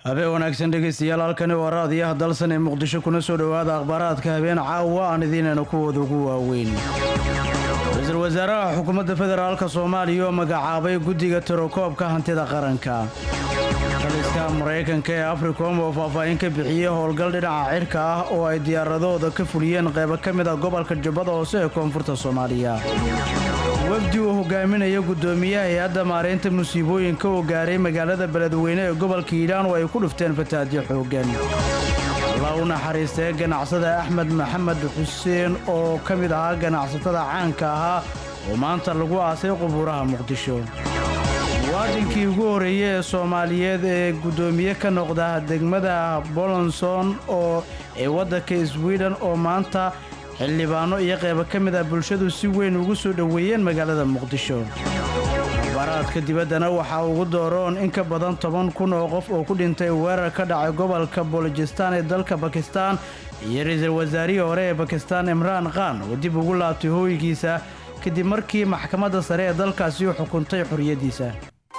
habeen wanaagsan dhegaystayaal halkani waa raadiyaha dalsan ee muqdisho kuna soo dhowaada akhbaaraadka habeen caawa aan idiinayna kuwooda ugu waaweyn ra-iisul wasaaraha xukuumadda federaalka soomaaliya oo magacaabay guddiga tirokoobka hantida qaranka taliska maraykanka ee africom oo faahfaahin ka bixiyey howlgal dhinaca cirka ah oo ay diyaaradooda ka fuliyeen qaybo ka mid a gobolka jubbada hoose ee koonfurta soomaaliya wafdi uu hogaaminaya guddoomiyaha hay-adda maaraynta musiibooyinka oo gaaray magaalada beledweyne ee gobolka hiidhaan oo ay ku dhufteen fataadyo xooggan alla u naxariistee ganacsada axmed maxamed xuseen oo ka mid ahaa ganacsatada caanka ahaa oo maanta lagu aasay qubuuraha muqdisho muwaadinkii ugu horreeyey ee soomaaliyeed ee guddoomiye ka noqda degmada bolonson oo ee waddanka swiden oo maanta xildhibaano iyo qaybo ka mid ah bulshadu si weyn ugu soo dhoweeyeen magaalada muqdisho akhbaaraadka dibaddana waxaa ugu dooroon in ka badan toban kun oo qof oo ku dhintay weerar ka dhacay gobolka bolojistaan ee dalka bakistaan iyo ra-iisul wasaarihii hore ee bakistaan imraan khan oo dib ugu laabtay hooygiisa kadib markii maxkamadda sare ee dalkaasi u xukuntay xorriyaddiisa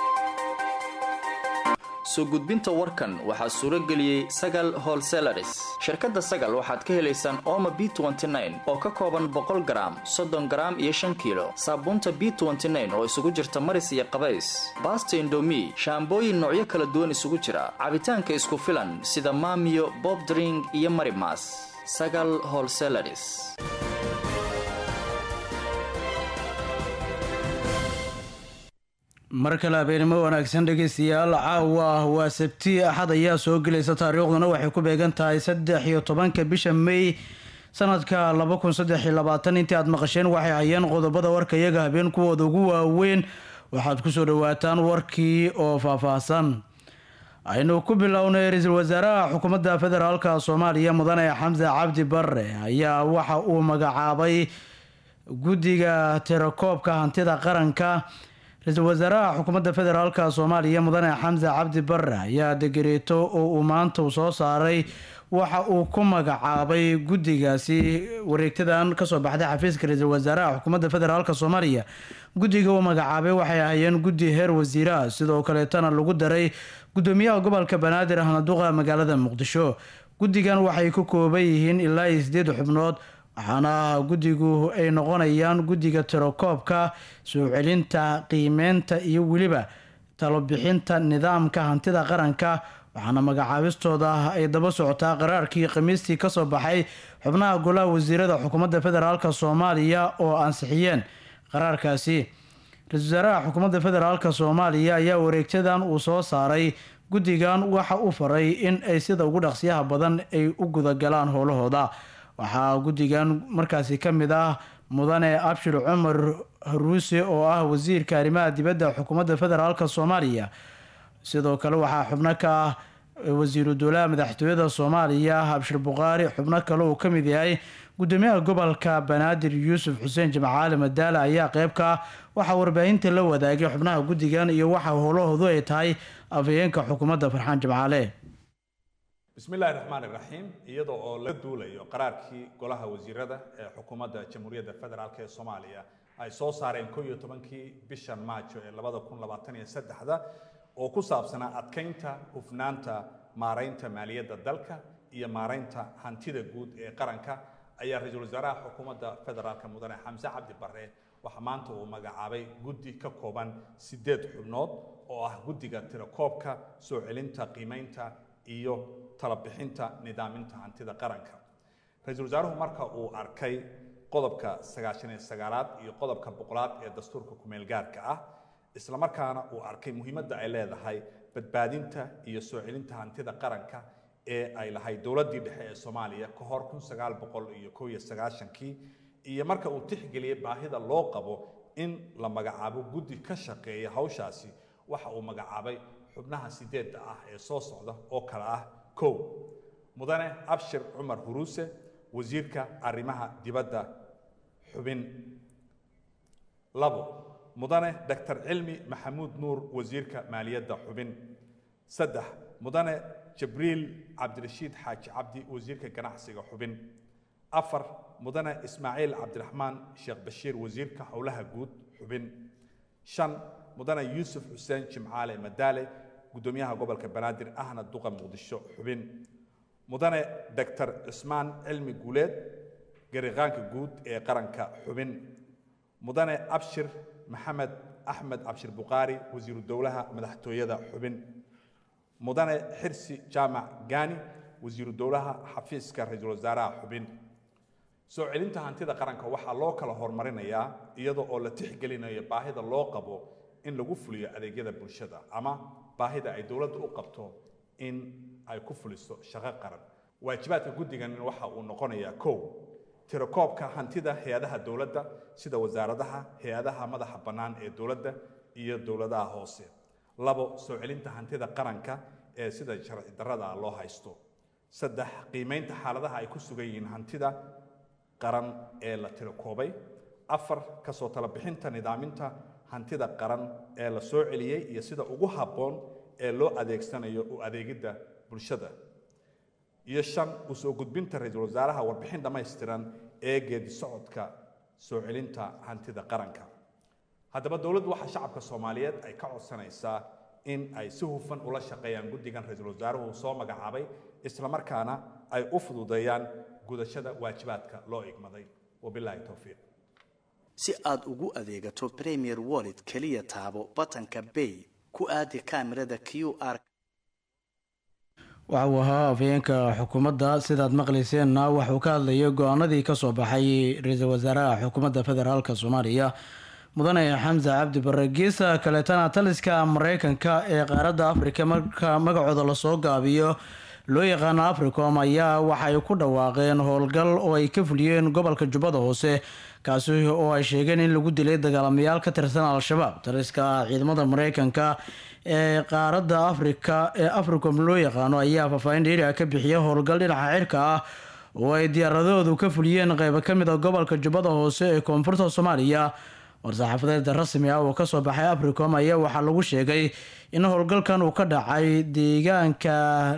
soo gudbinta warkan waxaa suuro geliyey sagal holselaris shirkadda sagal waxaad ka helaysaan ooma b oo ka kooban boqol garaam soddon garaam iyo shan kiilo saabuunta b oo isugu jirta maris iyo qabays baasta indomi shaambooyin noocyo kala duwan isugu jira cabitaanka isku filan sida maamiyo bobdring iyo marimas sagal holselaris mar kale habeenimo wanaagsan dhegaystayaal caawa waa sabti axad ayaa soo gelaysa taariikhduna waxay ku beegan tahay saddex iyo tobanka bisha may sanadka laba kun saddex iyo labaatan intii aad maqasheen waxay hayeen qodobada warka iyaga habeen kuwooda ugu waaweyn waxaad kusoo dhawaataan warkii oo faahfaahsan aynu ku bilownay ra-iisul wasaaraha xukuumadda federaalka soomaaliya mudane xamse cabdi bare ayaa waxa uu magacaabay guddiga tirakoobka hantida qaranka ra-iisul wasaaraha xukuumadda federaalka soomaaliya mudane xamse cabdi bare ayaa degereeto oo uu maanta u soo saaray waxa uu ku magacaabay guddigaasi wareegtadan kasoo baxday xafiiska ra-iisul wasaaraha xukuumadda federaalk soomaaliya guddiga uu magacaabay waxay ahaayeen guddi heer wasiiraha sidoo kaleetana lagu daray gudoomiyaha gobolka banaadir ahnaduqa magaalada muqdisho guddigan waxay ka kooban yihiin ilaa iyo sideed xubnood waxaana guddigu ay noqonayaan guddiga tirokoobka soo celinta qiimeynta iyo weliba talobixinta nidaamka hantida qaranka waxaana magacaabistooda ay daba socotaa qaraarkii khamiistii kasoo baxay xubnaha golaha wasiirada xukuumadda federaalk soomaaliya oo ansixiyeen qaraarkaasi ra-isul wasaaraha xukuumadda federaalk soomaaliya ayaa wareegtadan uu soo saaray guddigan waxa uu faray in ay sida ugu dhaqsiyaha badan ay u gudagalaan howlahooda waxaa guddigan markaasi ka mid ah mudane abshir cumar haruuse oo ah wasiirka arrimaha dibadda xukuumadda federaalk soomaaliya sidoo kale waxaa xubno ka ah wasiiru dowlaha madaxtooyada soomaaliya abshir bukhaari xubno kale uu ka mid yahay gudoomiyaha gobolka banaadir yuusuf xuseen jimcaali madaale ayaa qeyb ka ah waxaa warbaahinta la wadaagay xubnaha guddigan iyo waxa howlahoodu ay tahay afhayeenka xukuumadda farxaan jimcaale bismillahi raxmaan iraxiim iyadoo oo laga duulayo qaraarkii golaha wasiirada ee xukuumadda jamhuuriyadda federaalk ee soomaaliya ay soo saareen ko iyo tobankii bishan maajo ee labada kun labaatan iyo saddexda oo ku saabsanaa adkaynta hufnaanta maaraynta maaliyadda dalka iyo maaraynta hantida guud ee qaranka ayaa ra-iisul wasaaraha xukuumadda federaalk mudane xamse cabdi bare waxaa maanta uu magacaabay guddi ka kooban sideed xubnood oo ah guddiga tirakoobka soo celinta qiimeynta iyo talabixinta nidaaminta hantida qaranka ra-iisul wasaaruhu marka uu arkay qodobka sagaashan iyo sagaalaad iyo qodobka boqolaad ee dastuurka kumeel gaarka ah islamarkaana uu arkay muhiimadda ay leedahay badbaadinta iyo soo celinta hantida qaranka ee ay lahayd dowladdii dhexe ee soomaaliya ka hor kun sagaal boqol iyo kow iyo sagaashankii iyo marka uu tixgeliyey baahida loo qabo in la magacaabo guddi ka shaqeeya hawshaasi waxa uu magacaabay xubnaha sideedda ah ee soo socda oo kale ah kow mudane abshir cumar huruuse wasiirka arrimaha dibadda xubin labo mudane doctor cilmi maxamuud nuur wasiirka maaliyadda xubin saddex mudane jibriil cabdirashiid xaaji cabdi wasiirka ganacsiga xubin afar mudane ismaaciil cabdiraxmaan sheekh bashiir wasiirka howlaha guud xubin shan mudane yuusuf xuseen jimcaale madaale guddoomiyaha gobolka banaadir ahna duqa muqdisho xubin mudane doctor cismaan cilmi guuleed gariqaanka guud ee qaranka xubin mudane abshir maxamed axmed abshir bukhaari wasiiru dowlaha madaxtooyada xubin mudane xirsi jaamac gaani wasiiru dowlaha xafiiska ra-iisul wasaaraha xubin soo celinta hantida qaranka waxaa loo kala horumarinayaa iyadoo oo la tixgelinayo baahida loo qabo in lagu fuliyo adeegyada bulshada ama baahida ay dowladda u qabto in ay ku fuliso shaqo qaran waajibaadka guddigan waxa uu noqonayaa kow tirakoobka hantida hay-adaha dowladda sida wasaaradaha hay-adaha madaxa bannaan ee dowladda iyo dowladaha hoose labo soo celinta hantida qaranka ee sida sharci darrada loo haysto saddex qiimeynta xaaladaha ay ku sugan yihiin hantida qaran ee la tirakoobay afar kasoo tala bixinta nidaaminta hantida qaran ee la soo celiyey iyo sida ugu habboon ee loo adeegsanayo u adeegidda bulshada iyo shan u soo gudbinta ra-iisul wasaaraha warbixin dhammaystiran ee geedi socodka soo celinta hantida qaranka haddaba dowladdu waxaa shacabka soomaaliyeed ay ka codsanaysaa in ay si hufan ula shaqeeyaan guddigan ra-iisul wasaaruhu soo magacaabay islamarkaana ay u fududeeyaan gudashada waajibaadka loo igmaday wabilaahi towfiiq si aad ugu adeegato premier wallet keliya taabo batanka bay ku aadi kaamirada q r waxa uu ahaa afhayeenka xukuumadda sidaad maqlayseenna waxuu ka hadlayay go-aanadii kasoo baxay ra-iisul wasaaraha xukuumadda federaalk soomaaliya mudane xamse cabdi bare geesa kaleetana taliska mareykanka ee qaaradda afrika marka magacooda lasoo gaabiyo loo yaqaano africom ayaa waxay ku dhawaaqeen howlgal oo ay ka fuliyeen gobolka jubbada hoose kaasi oo ay sheegeen in lagu dilay dagaalamayaal ka tirsan al-shabaab taliska ciidamada mareykanka ee qaaradda afrika ee africom loo yaqaano ayaa faahfaahin dheeriga ka bixiya howlgal dhinaca cirka ah oo ay diyaaradahoodu ka fuliyeen qeybo kamid a gobolka jubbada hoose ee koonfurta soomaaliya war-saxaafadeed rasmi ah oo kasoo baxay africom ayaa waxaa lagu sheegay in howlgalkan uu ka dhacay deegaanka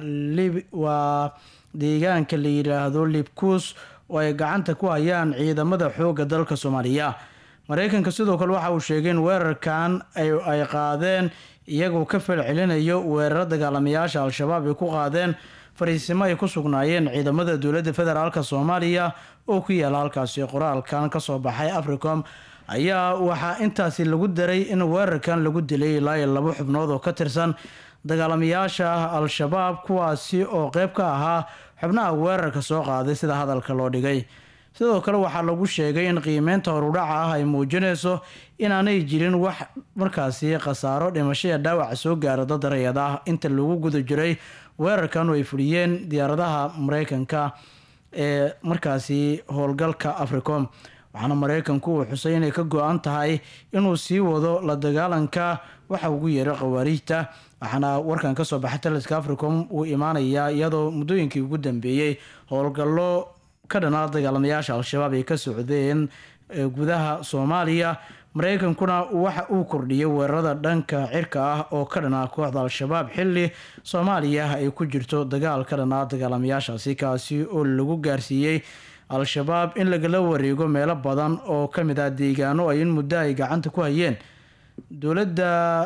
waa deegaanka la yidhaahdo libkus oo ay gacanta ku hayaan ciidamada xooga dalka soomaaliya mareykanka sidoo kale waxa uu sheegay in weerarkan ay qaadeen iyagoo ka falcelinayo weeraro dagaalamayaasha al-shabaab ay ku qaadeen fariisimo ay ku sugnaayeen ciidamada dowladda federaalk soomaaliya oo ku yaala halkaasi qoraalkan kasoo baxay africom ayaa waxaa intaasi lagu daray in weerarkan lagu dilay ilaa iyo labo xubnood oo ka tirsan dagaalamayaasha al-shabaab kuwaasi oo qeyb ka ahaa xubnaha weerarka soo qaaday sida hadalka loo dhigay sidoo kale waxaa lagu sheegay in qiimeynta horudhaca ah ay muujinayso inaanay jirin wax markaasi khasaaro dhimashaya dhaawaca soo gaara dad rayad ah inta lagu guda jiray weerarkan oo ay fuliyeen diyaaradaha mareykanka ee markaasi howlgalka africom waxaana mareykanku uu xusay inay ka go-an tahay inuu sii wado la dagaalanka waxa ugu yeeray khawaariijta waxaana warkan kasoo baxay taliska africom uu imaanayaa iyadoo muddooyinkii ugu dambeeyey howlgallo ka dhanaa dagaalamayaasha al-shabaab ay ka socdeen gudaha soomaaliya mareykankuna waxa uu kordhiyay weerarada dhanka cirka ah oo ka dhanaa kooxda al-shabaab xili soomaaliya ay ku jirto dagaal ka dhanaa dagaalamayaashaasi kaasi oo lagu gaarsiiyey al-shabaab in lagala wareego meelo badan oo kamid ah deegaano ay in muddo ay gacanta ku hayeen dowladda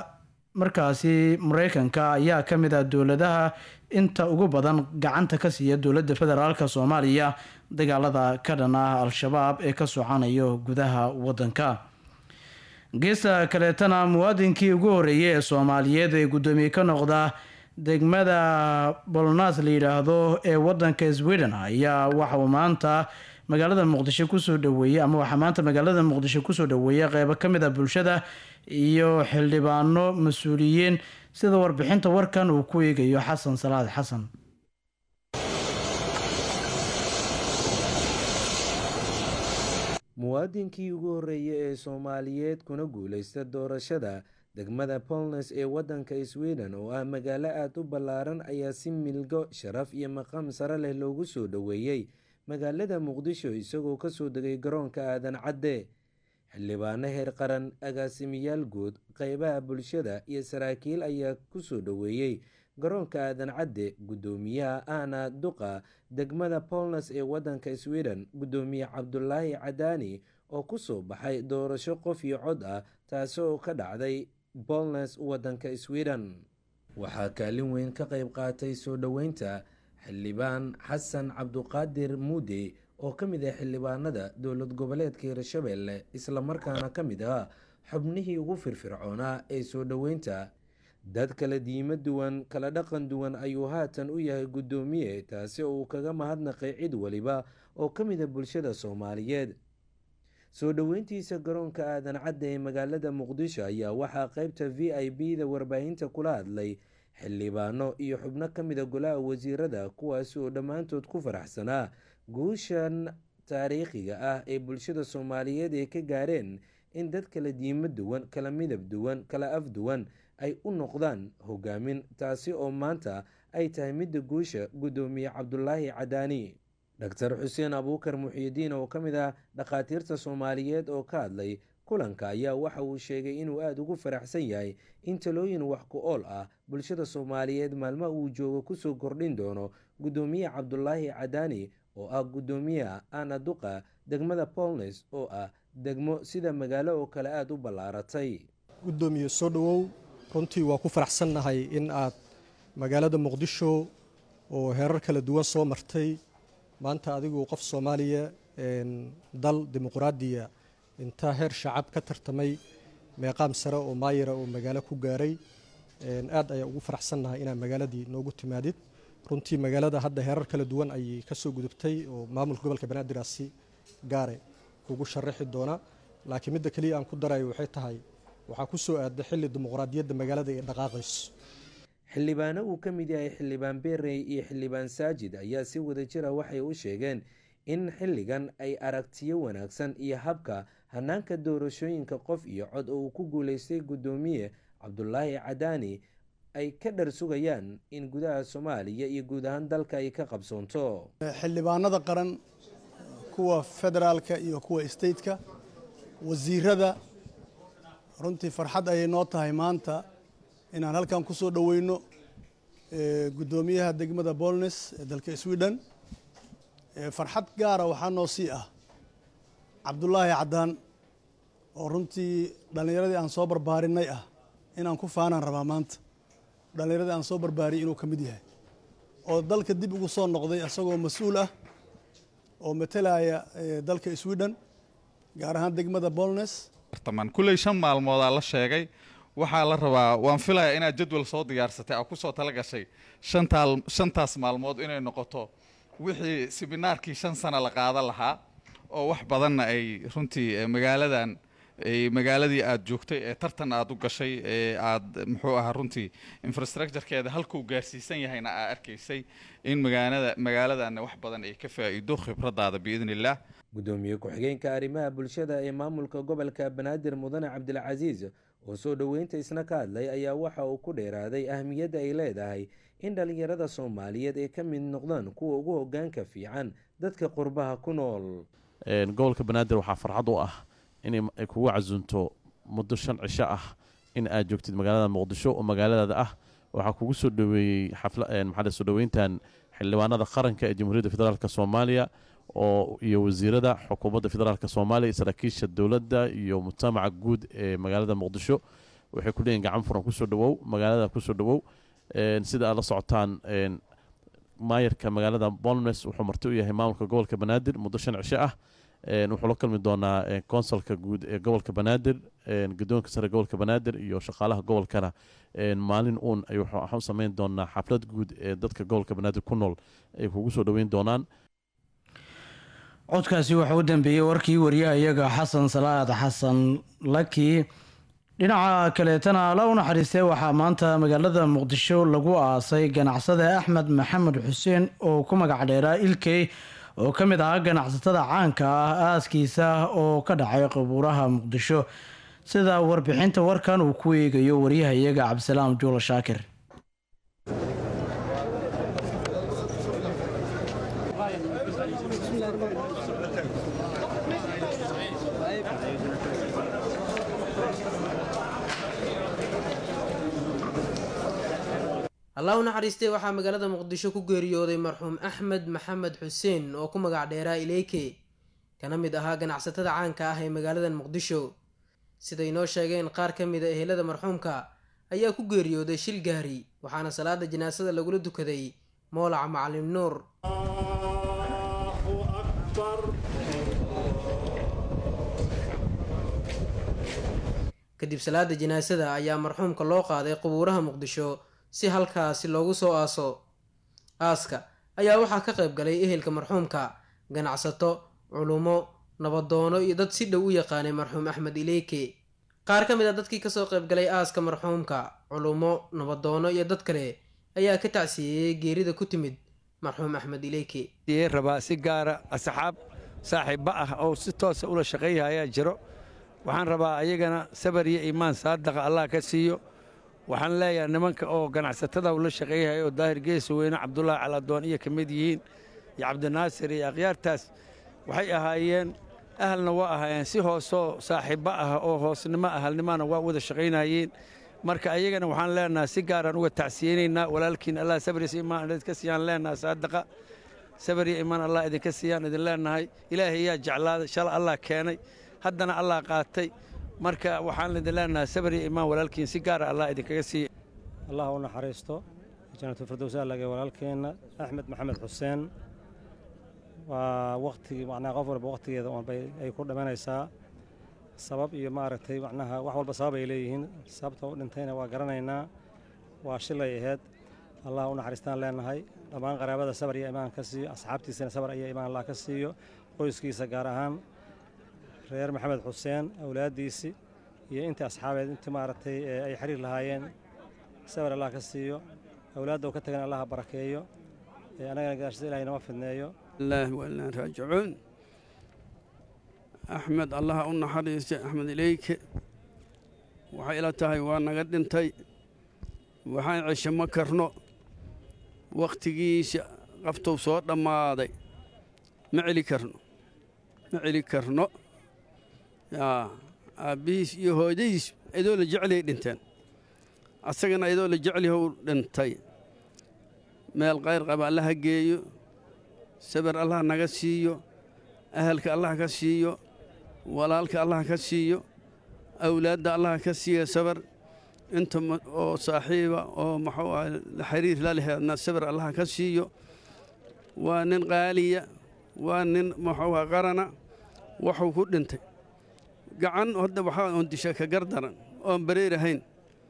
markaasi mareykanka ayaa kamid ah dowladaha inta ugu badan gacanta ka siiya dowladda federaalk soomaaliya dagaalada ka dhan ah al-shabaab ee ka socanayo gudaha wadanka geesta kaleetana muwaadinkii ugu horeeyay ee soomaaliyeed ee guddoomiye ka noqda degmada bolnas la yidhaahdo ee wadanka sweden ayaa waxauu maanta magaalada muqdisho kusoo dhaweeyey ama waxaa maanta magaalada muqdisho kusoo dhaweeyay qeybo kamid a bulshada iyo xildhibaano mas-uuliyiin sida warbixinta warkan uu ku eegayo xasan salaad xasan muwaadinkii ugu horreeyay ee soomaaliyeed kuna guulaysta doorashada degmada polnes ee waddanka sweden oo ah magaalo aada u ballaaran ayaa si milgo sharaf iyo maqaam sare leh loogu soo dhoweeyey magaalada muqdisho isagoo kasoo degay garoonka aadan cadde xildhibaano heer qaran agaasimiyaal guud qeybaha bulshada iyo saraakiil ayaa kusoo dhoweeyey garoonka aadan cadde guddoomiyaha ahna duqa degmada polnes ee waddanka sweden guddoomiye cabdulaahi cadaani oo kusoo baxay doorasho qof iyo cod ah taasi oo ka dhacday bolnes waddanka sweden waxaa kaalin weyn ka qayb qaatay soo dhoweynta xildhibaan xasan cabduqaadir muude oo ka mid ah xildhibaanada dowlad goboleedka hirshabelle islamarkaana ka mid ah xubnihii ugu firfircoonaa ee soo dhoweynta dad kala diimo duwan kala dhaqan duwan ayuu haatan u yahay guddoomiye taasi oo uu kaga mahadnaqay cid waliba oo ka mid a bulshada soomaaliyeed soo dhoweyntiisa garoonka aadan cadda ee magaalada muqdisho ayaa waxaa qeybta v i b da warbaahinta kula hadlay xildhibaano iyo xubno ka mid a golaha wasiirada kuwaasi oo dhammaantood ku faraxsanaa guushan taariikhiga ah ee bulshada soomaaliyeed ay ka gaareen in dad kala diimo duwan kala midab duwan kala af duwan ay u noqdaan hogaamin taasi oo maanta ay tahay midda guusha guddoomiye cabdulaahi cadaani doctor xuseen abuukar muxiidiin oo ka mid ah dhakhaatiirta soomaaliyeed oo ka hadlay kulanka ayaa waxa uu sheegay inuu aada ugu faraxsan yahay in talooyin wax ku ool ah bulshada soomaaliyeed maalmaha uu joogo kusoo kordhin doono guddoomiye cabdulaahi cadaani oo ah guddoomiyaha ana duqa degmada polnes oo ah degmo sida magaalo oo kale aada u ballaaratay guddoomiye soo dhowow runtii waa ku faraxsannahay in aad magaalada muqdisho oo heerar kala duwan soo martay maanta adigu qof soomaaliya dal dimuqraadiya intaa heer shacab ka tartamay meeqaam sare oo maayira oo magaalo ku gaaray aad ayaa ugu faraxsannahay inaad magaaladii noogu timaadid runtii magaalada hadda heerar kala duwan ayay kasoo gudubtay oo maamulka gobolka banaadirasi gaare kugu sharaxi doona laakiin midda keliya aan ku darayo waxay tahay waxaa ku soo aaday xilli dimuqraadiyadda magaalada ay dhaqaaqayso xildhibaano uu ka mid yahay xildhibaan berey iyo xildhibaan saajid ayaa si wadajira waxay u sheegeen in xilligan ay aragtiyo wanaagsan iyo habka hanaanka doorashooyinka qof iyo cod oo uu ku guuleystay guddoomiye cabdulaahi cadaani ay ka dhar sugayaan in gudaha soomaaliya iyo guud ahaan dalka ay ka qabsoonto xildhibaanada qaran kuwa federaalka iyo kuwa stateka wasiirada runtii farxad ayay noo tahay maanta inaan halkan ku soo dhoweyno guddoomiyaha degmada bolnes ee dalka sweden farxad gaara waxaa noo sii ah cabdulaahi caddaan oo runtii dhallinyaradii aan soo barbaarinay ah inaan ku faanaan rabaa maanta dhallinyaradii aan soo barbaariyay inuu ka mid yahay oo dalka dib ugu soo noqday isagoo mas-uul ah oo matalaya dalka sweden gaar ahaan degmada bolnes kulley shan maalmoodaa la sheegay waxaa la rabaa waan filayaa inaad jadwal soo diyaarsatay aad ku soo tala gashay shantaa shantaas maalmood inay noqoto wixii siminaarkii shan sano la qaadan lahaa oo wax badanna ay runtii magaaladan magaaladii aada joogtay ee tartan aada u gashay ee aada muxuu ahaa runtii infrastructurekeeda halkuu gaarsiisan yahayna aa arkaysay in magaalada magaaladanna wax badan ay ka faa'iido khibradaada biidni illaah guddoomiye ku-xigeenka arrimaha bulshada ee maamulka gobolka banaadir mudane cabdilcasiis oo soo dhoweynta isna ka hadlay ayaa waxa uu ku dheeraaday ahmiyadda ay leedahay in dhallinyarada soomaaliyeed ay ka mid noqdaan kuwa ugu hogaanka fiican dadka qurbaha ku nool gobolka banaadir waxaa farxad u ah inay kugu casunto muddo shan cisho ah in aad joogtid magaalada muqdisho oo magaaladaada ah waxaa kugu soo dhoweeyey maxaa soo dhoweyntan xildhibaanada qaranka ee jamhuuriyadda federaalk soomaaliya oo iyo wasiirada xukuumadda federaalk soomaaliya saraakiisha dowladda iyo mujtamaca guud ee magaalada muqdisho waxay ku leeyihin gacan furan kusoo dhawow magaalada kusoo dhawow sida aad la socotaan maayarka magaalada bolmes wuxuu marti u yahay maamulka gobolka banaadir muddo shan cisho ah wuxuu la kulmi doonaa konsolka guud ee gobolka banaadir guddoonka sare gobolka banaadir iyo shaqaalaha gobolkana maalin uun ay waxaan sameyn doonaa xaflad guud ee dadka gobolka banaadir ku nool ay kugu soo dhoweyn doonaan codkaasi waxaa u dambeeyey warkii wariyaha iyaga xasan salaad xasan laki dhinaca kaleetana alla u naxariistay waxaa maanta magaalada muqdisho lagu aasay ganacsada axmed maxamed xuseen oo ku magac dheeraa ilkey oo ka mid ahaa ganacsatada caanka ah aaskiisa oo ka dhacay qabuuraha muqdisho sida warbixinta warkan uu ku eegayo wariyaha iyaga cabdisalaam juula shaakir allah u naxariistay waxaa magaalada muqdisho ku geeriyooday marxuum axmed maxamed xuseen oo ku magac dheeraa ileyke kana mid ahaa ganacsatada caanka ah ee magaaladan muqdisho siday noo sheegeen qaar ka mid a ehelada marxuumka ayaa ku geeriyooday shil gaari waxaana salaada janaasada lagula dukaday moolaca macalin nuur kadib salaada janaasada ayaa marxuumka loo qaaday qubuuraha muqdisho si halkaasi loogu soo aaso aaska ayaa waxaa ka qayb galay ehelka marxuumka ganacsato culumo nabadoono iyo dad si dhow u yaqaanay marxuum axmed ileyke qaar ka mid a dadkii kasoo qayb galay aaska marxuumka culumo nabadoono iyo dad kale ayaa ka tacsiyeeyey geerida ku timid marxuum axmed ileyke rabaa si gaara asxaab saaxiibba ah oo si toosa ula shaqeeya ayaa jiro waxaan rabaa ayagana sabar iyo iimaan saadaqa allah ka siiyo waxaan leeyahay nimanka oo ganacsatada ula shaqeeyahay oo daahir geesa weyne cabdulaahi caladoon iyo ka mid yihiin iyo cabdinaasir iyo akhyaartaas waxay ahaayeen ahalna waa ahaayeen si hoosoo saaxiibba ah oo hoosnimo ahalnimana waa wada shaqaynayeen marka ayagana waxaan leenahay si gaaraan uga tacsiyeynaynaa walaalkiin allah sabr iyo iimaan idinka siiyaan leenahay saadaqa sabar iyo iimaan allah idinka siiyaan idin leenahay ilaahay yaa jeclaaday shala allah keenay haddana allah qaatay marka waxaan idin leenahay sabar iyo iimaan walaalkiin si gaara allah idinkaga siiya allah u naxariisto janatu firdows allage walaalkeenna axmed maxamed xuseen waa wakhtigii macnaha qof walba wakhtigeeda unbay ay ku dhimanaysaa sabab iyo maaragtay macnaha wax walba sabab ay leeyihiin sababta u dhintayna waa garanaynaa waa shilay ahayd allah u naxariistaan leenahay dhammaan qaraabada sabar iyo imaan ka siiyo asxaabtiisana sabar iyo imaan allah ka siiyo qoyskiisa gaar ahaan reer maxamed xuseen awlaaddiisii iyo intii asxaabeed intii maaragtay ay xiriir lahaayeen sabar allah ka siiyo awlaadda uu ka tagana allah barakeeyo annagana gadaashada ilahay nama fidneeyo الله وإنا راجعون أحمد الله أن حريص أحمد إليك waxay ila tahay waa naga dhintay waxaan cisho ma karno wakhtigiisa qaftuu soo dhammaaday ma celi karno ma celi karno yaa aabbihiis iyo hooyadiis idoo la jecliyay dhinteen asagana idoo la jeclihow dhintay meel qayr qaba allaha geeyo sabar allah naga siiyo ahalka allah ka siiyo walaalka allah ka siiyo awlaadda allah ka siiya sabar inta oo saaxiiba oo muxuu ah xiriir la leheedna sabar allah ka siiyo waa nin qaaliya waa nin muxuu ah qarana wuxuu ku dhintay gacan hadda waxaa oon disha ka gardaran oon bareerahayn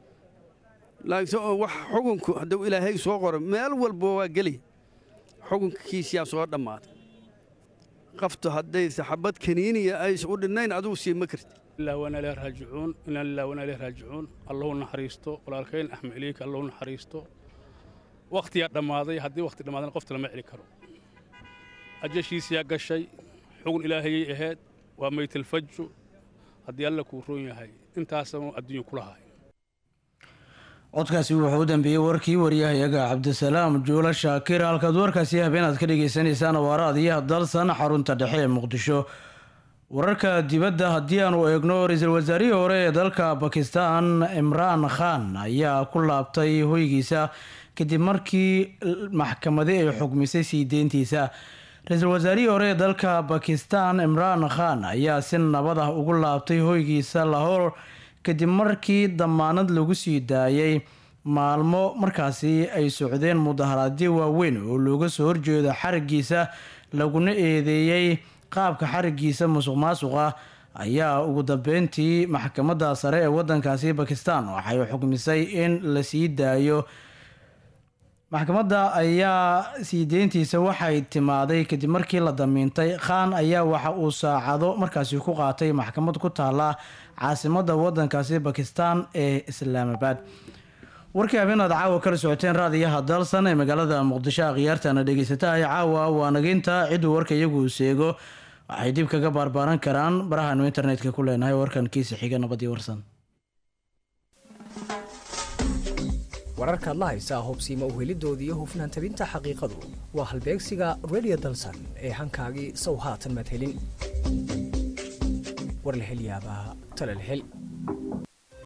laakiin oo wax xukunku hadduu ilaahay soo qoro meel walba waa geli xukunkiisiyaa soo dhammaaday qaftu hadday saxabad kaniiniya ays u dhinnayn adigu sii ma karti ilaa waana ilaahi raajicuun inaa lilah waana ilaahi raajicuun allahu naxariisto walaalkayn axmed ileyka allahu naxariisto wakhtiyaa dhammaaday haddii wakhti dhammaadana qofta lama celi karo ajashiisiyaa gashay xugun ilaahayay ahayd waa maytalfaju haddii alla kuu roon yahay intaasanu adduunyu ku lahay codkaasi wuxuu u dambeeyey warkii waryahayaga cabdisalaam juulo shaakir halkaad warkaasi habeenaad ka dhagaysanaysaan waaraadiyaha dalsan xarunta dhexe ee muqdisho wararka dibadda haddii aanu eegno ra-iisul wasaarihii hore ee dalka bakistan imraan khan ayaa ku laabtay hoygiisa kadib markii maxkamadi ay xukmisay sii deyntiisa ra-iisul wasaarihii hore ee dalka bakistan imraan khan ayaa si nabad ah ugu laabtay hoygiisa lahor kadib markii damaanad lagu sii daayay maalmo markaasi ay socdeen mudaharaadyo waaweyn oo looga soo horjeedo xarigiisa laguna eedeeyey qaabka xarigiisa musuq maasuqa ayaa ugu dambeyntii maxkamadda sare ee wadankaasi bakistan waxay xukmisay in la sii daayo maxkamadda ayaa sii deyntiisa waxay timaaday kadib markii la damiintay khan ayaa waxa uu saacado markaasi ku qaatay maxkamad ku taala caasimadda wadankaasi bakistan ee islaamabad warkii habeenaad caawa kala socoteen raadiyaha dalsan ee magaalada muqdisho akhyaartana dhegeysatahay caawa waa nageynta cidduu warka iyagu seego waxay dib kaga baarbaaran karaan barahaanu internetka ku leenahay warkan kiisa xiga nabadii warsan wararkaad la haysaa hubsiima uhelidoodii iyo hufnaan tabinta xaqiiqadu waa halbeegsiga radio dalsan ee hankaagii sow haatan madhelin warlahelyaabaha talalhel